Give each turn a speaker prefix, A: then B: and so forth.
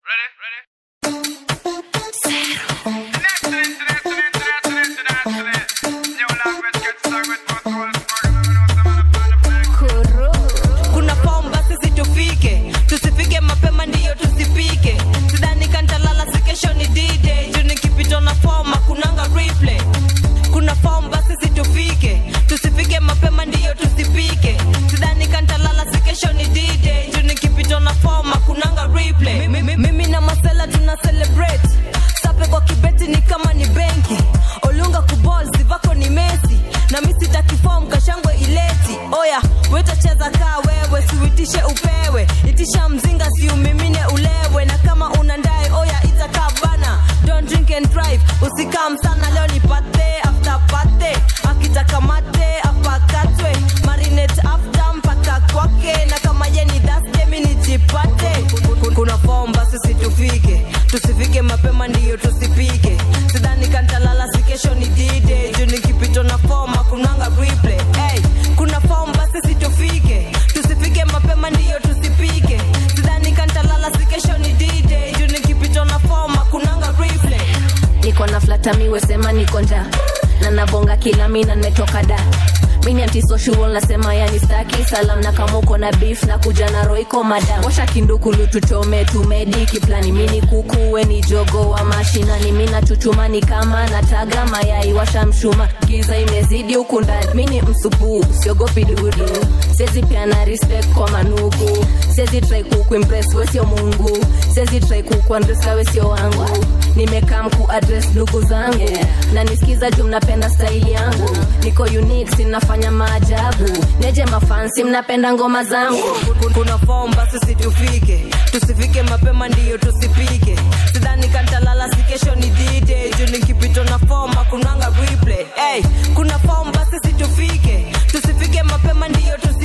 A: kuna pomba sisi tufike tusifike mapema ndiyo tusipike sidhani kantalala si kesho ni d-day juu nikipitwa na foma kunanga replay kuna pomba sisi tufike tusifike mapema ndiyo tusipike sidhani kantalala si kesho ni d-day juu nikipitwa na foma kunanga replay mimi, mimi na masela tuna celebrate sape kwa kibeti ni kama ni benki olunga kubol zivako ni mesi na mi sitakifom kashangwe ileti oya wetacheza kaa wewe siuitishe upewe itisha mzinga siumimine ulewe na kama una ndae oya itakaa bana don't drink and drive usikam sana leo ni pate after pate akitaka mate apakatwe marinate after mpaka kwake na kama ye ni daste mi nijipate kuna fomba sisi tufike tusifike mapema ndiyo tusipike sidhani kantalala si kesho ni dide juu nikipito na foma kunanga replay hey, kuna fomba sisi tufike tusifike mapema ndiyo tusipike sidhani kantalala si kesho ni dide juu nikipito na foma kunanga replay
B: niko na flatamiwe sema niko njaa na nabonga kila mina nimetoka da mini antisocial nasema yani staki salam na kama uko na beef na kuja na roiko madam washa kindukulu tuchome tumediki plani mini kukuwe ni jogo wa mashinani mina chuchumani kama nataga mayai washa mshuma giza imezidi huku ndani mini msupu siogopi dudu sezi piana respect kwa manuku sezi trai kukuimpress wesio mungu sezi trai kukuandreska wesio wangu nimekam kuadres ndugu zangu yeah. na nisikiza juu mnapenda staili yangu niko unique sinafanya maajabu neje mafansi mnapenda ngoma zangu
A: kuna fomba sisi tufike tusifike mapema ndiyo tusipike sidhani kantalala si kesho ni dide juu nikipito na foma kunanga replay hey, kuna fomba sisi tufike tusifike mapema ndiyo tusipike